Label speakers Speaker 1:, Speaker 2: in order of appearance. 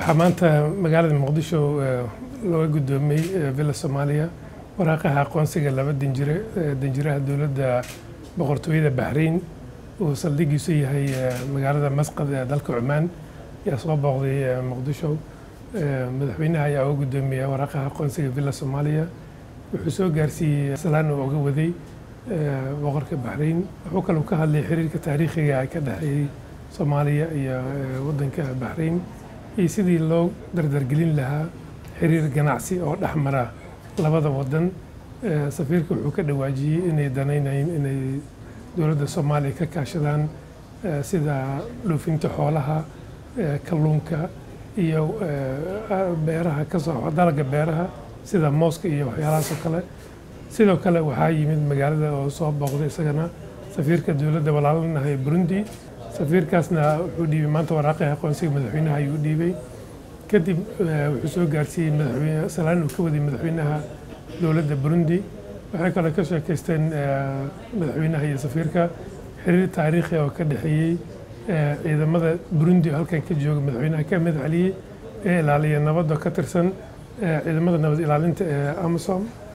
Speaker 1: waxaa maanta magaalada muqdisho looga guddoomiyey villa soomaaliya waraaqaha aqoonsiga laba danjire danjiraha dowladda boqortooyada baxrain uu saldhigiisu yahay magaalada masqad ee dalka cumaan ayaa soo booqday muqdisho madaxweynaha ayaa uga guddoomiyey waraaqaha aqoonsiga villa soomaaliya wuxuu soo gaarsiiyey salaan uu uga waday boqorka baxrain wuxuu kaloo ka hadlay xiriirka taariikhiga ee ka dhexeeyey soomaaliya iyo waddanka baxrain iyo sidii loo dardargelin lahaa xiriir ganacsi oo dhex mara labada waddan safiirka wuxuu ka dhawaajiyey inay danaynayeen inay dowladda soomaaliya ka kaashadaan sida dhoofinta xoolaha kalluunka iyo beeraha ka soo dalagga beeraha sida mooska iyo waxyaalahaas oo kale sidoo kale waxaa yimid magaalada oo soo booqday isagana safiirka dowladda walaalanahay burundi safiirkaasna wuxuu dhiibay maanta waraaqii aqoonsiga madaxweynaha ayuu dhiibay kadib wuxuu soo gaarsiiyey madaxweyne salaan uu ka waday madaxweynaha dowladda burundi waxay kale ka sheekaysteen madaxweynaha iyo safiirka xiriir taariikhi oo ka dhexeeyey ciidamada burundi oo halkan ka jooga madaxweynaha ka mid celiyey ee ilaaliya nabadda ka tirsan ciidamada nabad ilaalinta ee amisom